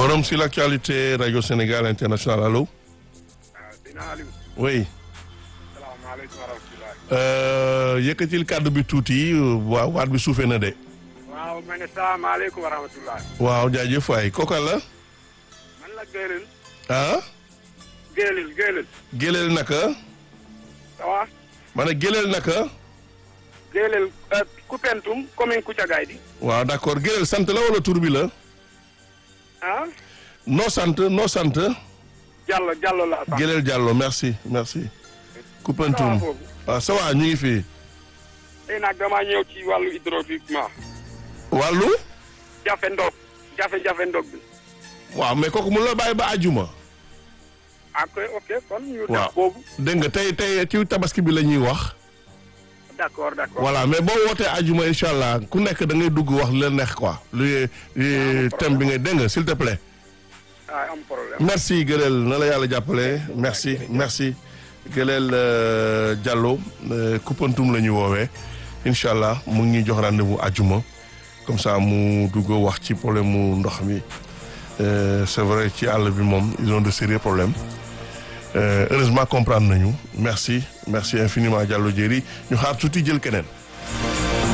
Forum sur l'actualité Radio Sénégal International allo. Dina Aliou. oui. salaamaaleykum wa rahmatulah. Euh, yëkkatil kàddu bi tuuti waaw waat bi suufee na de. waaw ma ne salaamaaleykum wa rahmatulah. waaw jaajëf waay kooka la. man la Géelil. ah. Géelil Géelil. Géleel naka. ça va. ma ne Géleel naka. Géelil Koupentoum commune Koutiagaye di. waaw d'accord Géleel sant la wala tur bi la. ah. noo sant noo sant. Diallo Diallo la sax. Géleel Diallo merci merci. ça va Koupentoum foofu. waaw ça va ñu ngi fii. tey nag damaa ñëw ci wàllu hydrauliquement. wàllu. jafe ndog. jafe-jafe ndog bi. waaw mais kooku mun la bàyyi ba àjjuma. ah ok ok kon ñu waaw def boobu. dégg nga tey tey ci tabaski bi la ñuy wax. d'accord d'accord. voilà mais boo wootee àjjuma incha allah ku nekk da ngay dugg wax la neex quoi. lu lu thème bi ngay dégg nga s'il te plaît. ah am problème. merci Gëleel na la yàlla jàppale merci merci Gëleel euh, Diallo euh, Koupentoum la ñuy woowee incha allah mu ngi ñuy jox rendez-vous àjjuma comme ça mu dugg wax ci problème mu ndox mi Euh, c'est vrai ci àll bi moom ils ont de sérieux problèmes Euh, heureusement comprendre nañu merci merci infiniment Diallo Diéry ñu xaar tuuti jël keneen.